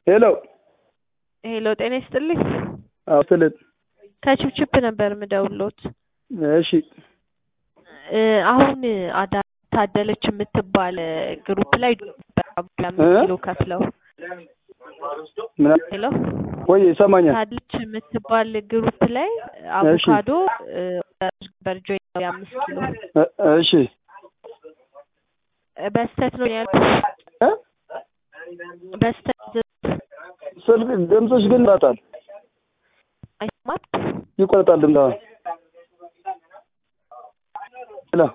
ሄሎ ሄሎ ጤና ይስጥልኝ። አዎ ስልን ከችፕችፕ ነበር ምደውሎት። እሺ እ አሁን አዳ ታደለች የምትባል ግሩፕ ላይ አምስት ኪሎ ከፍለው ምን ሄሎ ወይ ይሰማኛል? ታደለች የምትባል ግሩፕ ላይ አቮካዶ በርጆ የአምስት ኪሎ እ- እሺ በስተት ነው ያልኩት። እ? በስተት ስልክ ድምፅሽ ግን ይቆረጣል አይሰማም። ይቆረጣል ድምፅ